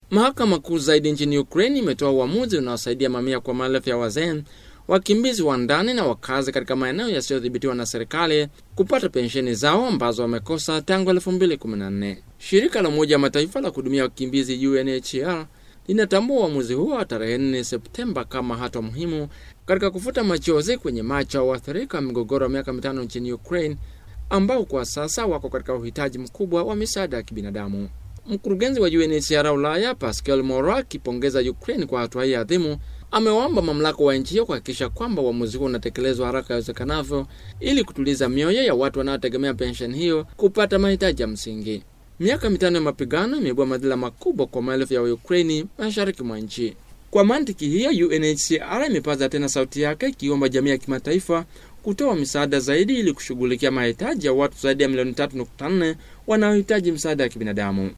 Mahakama kuu zaidi nchini Ukraine imetoa uamuzi unaosaidia mamia kwa maelfu ya wazee, wakimbizi wa ndani na wakazi katika maeneo yasiyodhibitiwa na serikali kupata pensheni zao ambazo wamekosa tangu 2014. Shirika la Umoja wa Mataifa la kuhudumia wakimbizi UNHCR linatambua uamuzi huo wa tarehe 4 Septemba kama hatua muhimu katika kufuta machozi kwenye macho ya waathirika wa migogoro wa miaka mitano nchini Ukraine ambao kwa sasa wako katika uhitaji mkubwa wa misaada ya kibinadamu. Mkurugenzi wa UNHCR Ulaya Pascal Moro akipongeza Ukraine kwa hatua hii adhimu, amewaomba mamlaka wa nchi hiyo kuhakikisha kwamba uamuzi huo unatekelezwa haraka iwezekanavyo ili kutuliza mioyo ya watu wanaotegemea pensheni hiyo kupata mahitaji ya msingi. Miaka mitano ya mapigano imeibua madhila makubwa kwa maelfu ya Waukraini mashariki mwa nchi. Kwa mantiki hiyo, UNHCR imepaza tena sauti yake ikiomba jamii ya kimataifa kutoa misaada zaidi ili kushughulikia mahitaji ya watu zaidi ya milioni 3.4 wanaohitaji msaada ya kibinadamu.